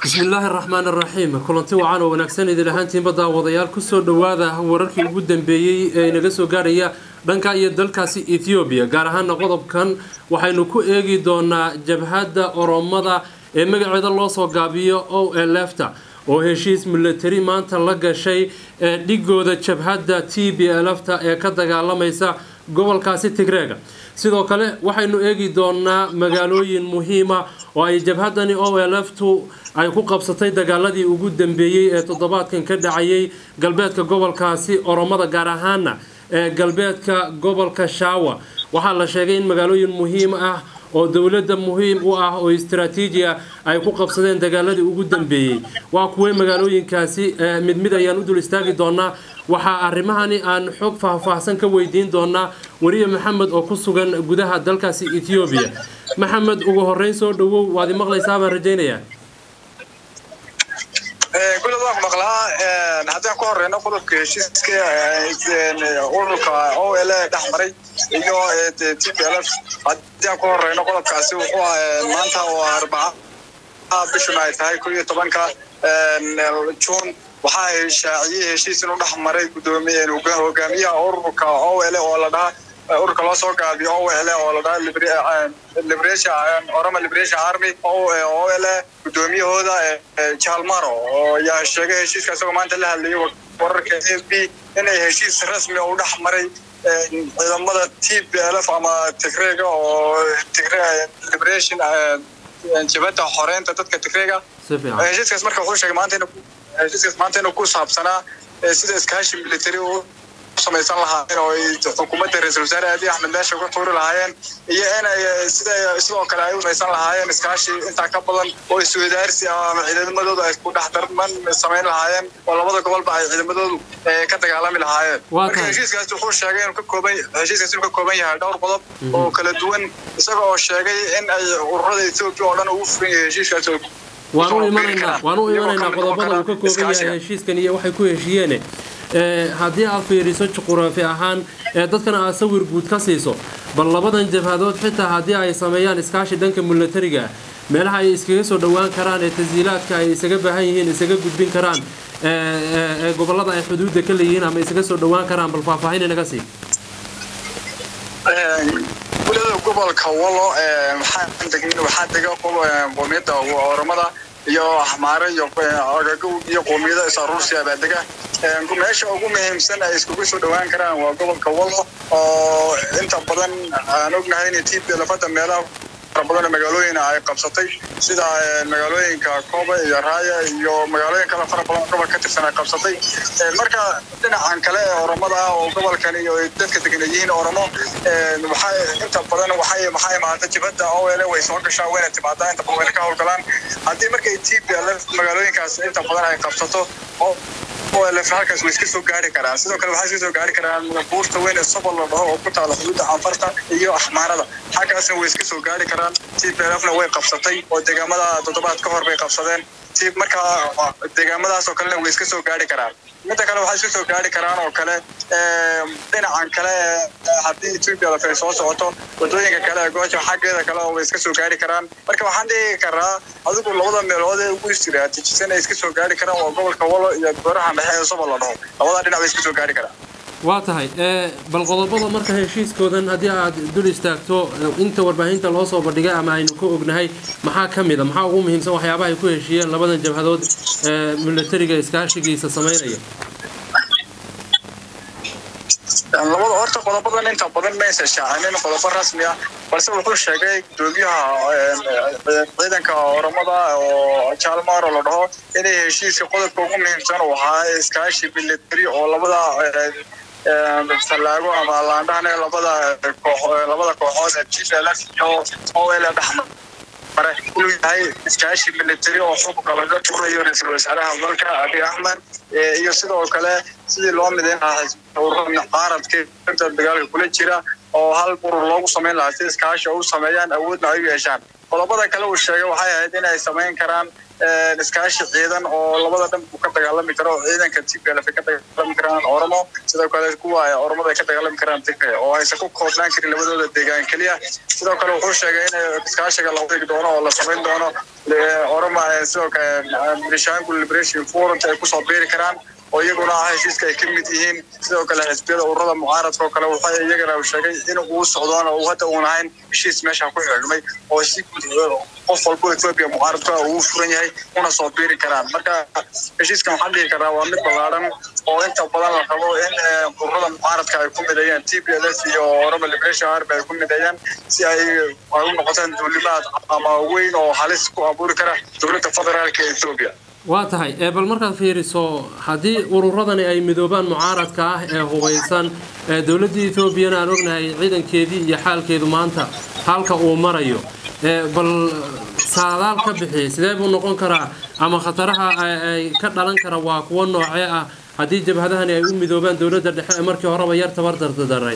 bismillaahi raxmaan raxiim kulanti wacan oo wanaagsan idin ahaantiinba daawadayaal kusoo dhowaada wararkii ugu dambeeyey ee inaga soo gaarhaya dhanka iyo dalkaasi ethoobiya gaar ahaana qodobkan waxaynu ku eegi doonaa jabhadda oromada ee magaceeda loo soo gaabiyo o lefta oo heshiis milatari maanta la gashay ee dhigooda jabhadda t b lfta ee ka dagaalamaysa gobolkaasi tigreega sidoo kale waxaynu eegi doonaa magaalooyin muhiima oo ay jabhadani o lftu ay ku qabsatay dagaaladii ugu dambeeyey ee toddobaadkan ka dhacayay galbeedka gobolkaasi oromada gaar ahaana ee galbeedka gobolka shaawa waxaa la sheegay in magaalooyin muhiim ah oo dowladda muhiim u ah oo istaraatiiji ah ay ku qabsadeen dagaaladii ugu dambeeyey waa kuwey magaalooyinkaasi mid mid ayaan u dul istaagi doonaa waxaa arrimahani aan xog faahfaahsan ka weydiin doonaa weriye maxamed oo ku sugan gudaha dalkaasi ethoobiya maxamed ugu horeyn soo dhowow waad i maqlaysaa baan rajaynayaa gulad waan maqlaa haddaan ku horeyno qodobka heshiiska ururka o l dhex maray iyo t p l f haddaan ku horeyno qodobkaasi wuxuu maanta oo arbaca bishuna ay tahay ko iyo tobanka juun waxaa shaaciyey heshiis inuu dhex maray gudoomiye hogaamiyaha ururka o l oo la dhaha ururka loo soo gaabiyo o l oo la dhaha oroma liberation army o l gudoomiyahooda jalmaro oo yaa sheegay heshiiska isagoo maanta la hadlayay wararka a b inay heshiis rasmi u dhex maray ciidamada t p l f ama tigreega oo liberation jabhadda xoreynta dadka tigreega heshiiskaas marka wuxuu sheegay maanta heshiiskaas maanta inuu ku saabsanaa sida iskaashi military samaysan lahaayeen oo ay xukuumadda ra-isul wasaare abiy axmed meesha ku tuuri lahaayeen iyo inay sida sidoo kale ay u samaysan lahaayeen iskaashi intaa ka badan oo iswadaarsi ama ciidamadooda ay ku dhex darman samayn lahaayeen oo labada gobolba ay ciidamadoodu ka dagaalami lahaayeen marka heshiiskaas wuxuu sheegay inuu ka kooban heshiiskaas inuu ka kooban yahay dhowr qodob oo kala duwan isaga oo sheegay in ay ururada etoobiya oo dhan ugu furan yahay heshiiskaas waan u imanaynaa waan u imanaynaa qodobada uu ka kooban yahay heshiiskan iyo waxay ku heshiiyeen haddii aad fiiriso juquraafi ahaan ee dadkana aad sawir guud ka siiso bal labadan jabhadood xitaa haddii ay sameeyaan iskaashi dhanka milatariga meelaha ay iskaga soo dhowaan karaan ee tashiilaadka ay isaga baahan yihiin isaga gudbin karaan ee gobolada ay xuduudda ka leeyihiin ama isaga soo dhowaan karaan bal faahfaahin inaga sii gulada gobolka walo waxaa dega qoomiyadda oromada iyo axmaare iyo agagow iyo qoomiyada is-aruursiya baa dega meesha ugu muhiimsan ay iskugu soo dhowaan karaan waa gobolka walo oo inta badan aan ognahay in t p lafada meelaha fara badan magaalooyin ay qabsatay sida magaalooyinka kooba iyo raaya iyo magaalooyin kale fara badan gobol ka tirsan ay qabsatay marka dhinacan kale ee oromada ah oo gobolkan iyo dadka degan yihiin oromo waxay inta badan waxay maxaa imaada jibadda o l way soo gashaa wayna timaadaa inta badan wayna ka howlgalaan haddii markay t p l magaalooyinkaas inta badan ay qabsato oo olf halkaas way iska soo gaari karaan sidoo kale waxay iska soo gaari karaan buurta weyn ee sobol la dhaho oo ku taala xuduudda canfarta iyo axmaarada xaggaasna way iska soo gaari karaan t p l fna way qabsatay oo deegaamada toddobaad ka hor bay qabsadeen t markaa deegaamadaas oo kalena way iska soo gaari karaan midda kale waxay iska soo gaari karaan oo kale dhinacan kale haddii ethiopia ay soo socoto wadooyinka kale ee goosha xaggeeda kale oo way iska soo gaari karaan marka waxaan dhigi karaa adigu labada meelood ee ugu istiraatiijisan ay iska soo gaari karaan waa gobolka walo iyo goorahan dhexe ee sobol la dhaho labada dhinac bay iska soo gaari karaan waa tahay bal qodobada marka heshiiskoodan haddii aad dul istaagto inta warbaahinta loo soo bandhigay ama aynu ka ognahay maxaa ka mid a maxaa ugu muhiimsan waxyaabaha ay ku heshiiyeen labadan jabhadood ee milatariga iskaashigiisa samaynaya labada horta qodobadan inta badan maysa shaacinin qodobo rasmi ah balse wuxuu sheegay gudoomiyaha ciidanka oromada oo jalmaro la dhaho inay heshiiska qodobka ugu muhiimsan uu ahaa iskaashi military oo labada sallaago ama laandhahane labada labada kooxood ee g l f iyo o l dhexmar mare inuu yahay iskaashi military oo xukunka laga turayo ra-iisul wasaaraha dalka abiy axmed iyo sidoo kale sidii loo midayn lahaa ururada qaaradka inta dagaalka kula jira oo hal urur loogu samayn lahaa si iskaashi u sameeyaan awoodna ay u yeeshaan qodobada kale uu sheegay waxay ahayd inay samayn karaan iskaashi ciidan oo labada dhan uu ka dagaalami karo ciidanka t p l f ka dagaalami karaan oromo sidoo kale kuwa oromada ay ka dagaalami karaan tigray oo aysan ku koobnaan karin labadooda deegaan keliya sidoo kale wuxuu sheegay in iskaashiga la wadi doono oo la samayn doono oroma sidoo kale benishangul liberation front ay kusoo biiri karaan oo iyaguna ah heshiiska ay ka mid yihiin sidoo kale xisbiyada ururada mucaaradka oo kale waxay iyagana uu sheegay in uu socdoon oo hadda uun ahayn heshiis meesha ku xidhmay oo si qof walbo ethiopia mucaaradka uu furan yahay una soo biiri karaan marka heshiiskan waxaan dhihi karaa waa mid ballaaran oo inta badan la rabo in ururada mucaaradka ay ku mideeyaan t p l f iyo oroma liberation army ay ku mideeyaan si ay ay u noqotaan duulimaad ama weyn oo halis ku abuuri kara dowladda federaalka ee ethiopia waa tahay bal markaad fiiriso haddii ururadani ay midoobaan mucaaradka ah ee hubaysan dowladda ethoobiana aan ognahay ciidankeedii iyo xaalkeedu maanta halka uu marayo bal saadaal ka bixiyay sidee buu noqon karaa ama khataraha ay ka dhalan kara waa kuwo noocee ah haddii jabhadahani ay u midoobaan dowladda dhexe ee markii horeba yar tabardardadaray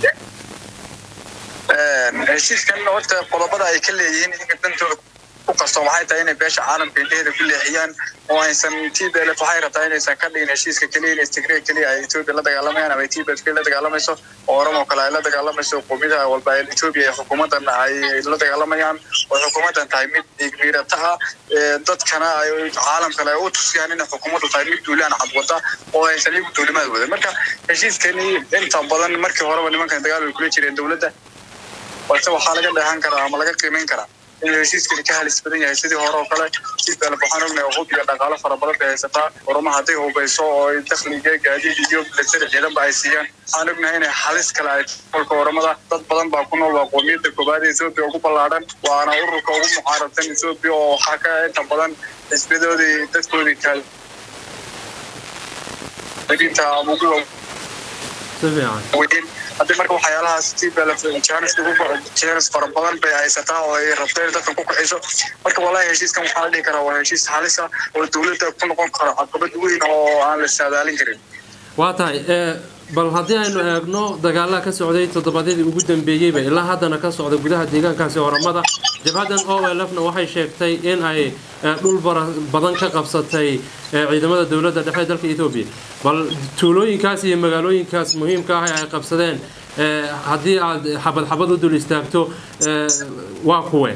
heshiiskan horta qodobada ay ka leeyihiin iyaga dantooda ku qasto waxay tahay inay beesha caalamka indheheeda ku leexiyaan oo aysan t b l f waxay rabtaa inaysan ka dhigin heshiiska keliya in istigray keliya ay ethiopia la dagaalamayaan ama t b f la dagaalamayso oo oromo kale ay la dagaalamayso qowmiyadaha walba ee ethiopia ee xukuumaddan ay la dagaalamayaan oo xukuumaddan tahay mid dhiigmiirata ah dadkana ay caalamkale ay u tusiyaan inay xukuumaddu tahay mid duulaan cadwada oo aysan iyagu duulimaad wadan marka heshiiskani inta badan markii horeba nimankan dagaal way kula jireen dowladda balse waxaa laga dheehan karaa ama laga qiimeyn karaa inuu heshiiskani ka halis badan yahay sidii hore oo kale tplf waxaan ognahay hub iyo dhaqaalo fara badan bay haysataa oroma hadday hubayso oo ay dakhliga gaadiid iyo milatari ciidanba ay siiyaan waxaan ognahay inay halis kale ay olka oromada dad badan baa ku nool waa qoomiyadda koobaad ee ethoopia ugu ballaadhan waana ururka ugu mucaaradsan ethoopia oo waxaa ka inta badan xisbiyadoodii dadkoodii kaal ugu si fiican haddii marka waxyaalahaas tpljanis fara badan bay haysataa oo ay rabto in dadkan ku kaxiso marka wallahi heshiiskan waxaa la dhihi karaa waa heshiis halisa oo dowladda ku noqon karo caqabad weyn oo aan la saadaalin karin waa tahay bal haddii aynu eegno dagaalaha ka socday toddobaadyadii ugu dambeeyeyba ilaa haddana ka socda gudaha deegaankaasi oramada jabhaddan o l f na waxay sheegtay in ay dhul badan ka qabsatay ciidamada dowladda dhexe dalka etoobiya bal tuulooyinkaas iyo magaalooyinkaas muhiimka ah ee ay qabsadeen haddii aad xabad xabad u dul istaagto waa kuwe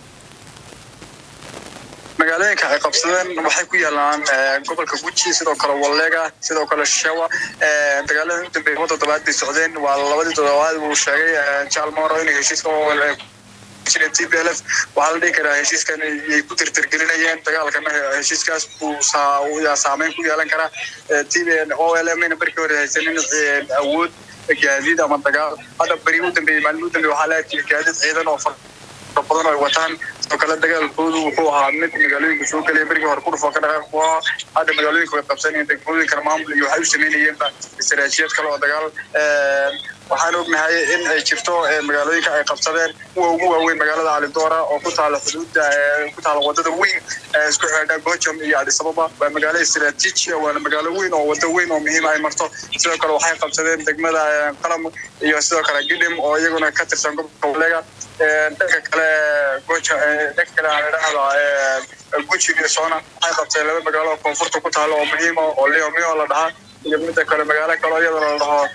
magaalooyinka ay qabsadeen waxay ku yaalaan gobolka guji sidoo kale wallega sidoo kale shawa dagaalada u dambeeyay laba toddobaad bay socdeen waa labadii toddobaad uu sheegay jalmoro inay heshiiska jireen t p l f waxaa la dhihi karaa heshiiskan yay ku tirtirgelinayeen dagaalkana heshiiskaas buu yaa saameyn ku yeelan karaa t o l m na barkii hore haysanin awood gaadiid ama dagaal hadda beri u dambeeyey maalin u dambeeyey waxaa la arkayay gaadiid ciidan oo badan oo ay wataan sidoo kale dagaalkoodu wuxuu ahaa mid magaalooyinka soo gelaya berigii hore kudhufoo ka dhaqaaq buu ahaa hadda magaalooyinka way qabsanayeen degmooyinkana maamul iyo waxay u sameynayeenba istaraatiijiyad kale oo dagaal waxaan ognahay in ay jirto magaalooyinka ay qabsadeen kuwa ugu waaweyn magaalada calidoora oo ku taala xuduudda ku taala wadada weyn isku xidha gojam iyo adis ababa waa magaalo istaraatiiji waana magaalo weyn oo wado weyn oo muhiim ay marto sidoo kale waxay qabsadeen degmada qalam iyo sidoo kale gidhim oo iyaguna ka tirsan gobolka walega dhanka kale goja dhanka kale aan idhahda guji iyo soona waxay qabteen laba magaalo oo koonfurta ku taalo oo muhiima oo leo mio la dhahaa iyo midda kale magaalo kale iyadana la dhaho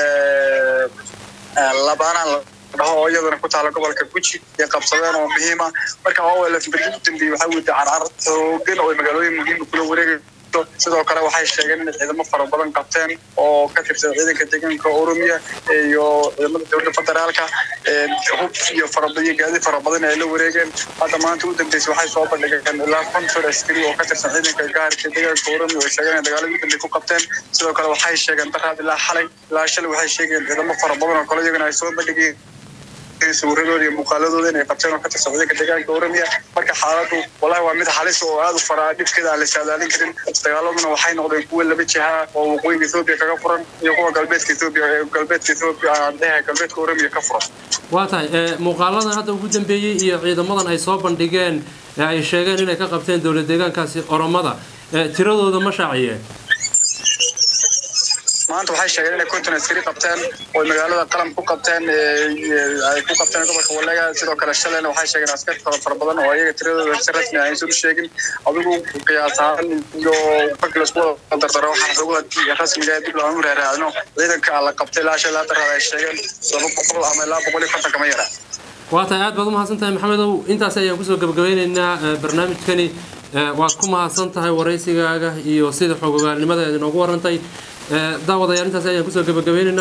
labaanaan la dhaho oo iyadana ku taala gobolka guji iyo qabsadeen oo muhiima marka olf berigi u dambeeyey waxaa weyda carcar xoogan oo magaalooyin muhiima kula wareegay sidoo kale waxay sheegeen inay ciidamo fara badan qabteen oo ka tirsan ciidanka deegaanka oromiya iyo ciidamada dowladda federaalka hub iyo faraiyo gaadi fara badan ay la wareegeen hadda maanta u dambeysay waxay soo bandhigeen ilaa kontor askari oo ka tirsan ciidanka gaarka deegaanka oromiya oo sheegeen in dagaaladii dambe ku qabteen sidoo kale waxay sheegeen daraad ilaa xalay ilaa shalay waxay sheegeen ciidamo fara badan oo kale iyagana ay soo bandhigeen sawiradooda iyo muuqaaladooda inay qabteen oo ka tirsan ciidanka deegaanka oromiya marka xaaladu wallahi waa mid halis oo aada u faraa dhibkeeda aan la saadaalin karin dagaaladuna waxay noqdeen kuwa laba jiha oo waqooyiga ethoobiya kaga furan iyo kuwa galbeedka ethoobiya galbeedka ethoobiya aan dhehe galbeedka oromiya ka furan waa tahay muuqaaladan hadda ugu dambeeyey iyo ciidamadan ay soo bandhigeen ee ay sheegeen inay ka qabteen dowlad deegaankaasi oromada tiradooda ma shaaciyeen maanta waxay sheegeen inay konton askari qabteen oo magaalada qalam ku qabteen ay ku qabteen gobolka walega sidoo kale shalayna waxay sheegeen askar fara fara badan oo ayaga tiradooda si rasmi ah aysan u sheegin adigu qiyaas ahaan iyo markii laisku wada dardaro waxaa xogaha rasmiga dib loogu raaraacno ciidanka la qabtay ilaa shan ilaa daraad ay sheegeen laba boqol ama ilaa boqol iyo konton kama yara waa tahay aad baad u mahadsan tahay maxamedow intaas ayaan kusoo gabagabeyneynaa barnaamijkani waad ku mahadsan tahay waraysigaaga iyo sida xogogaalnimada eed inoogu warantay daawadayaal intaas ayaan kusoo gabagabeynayna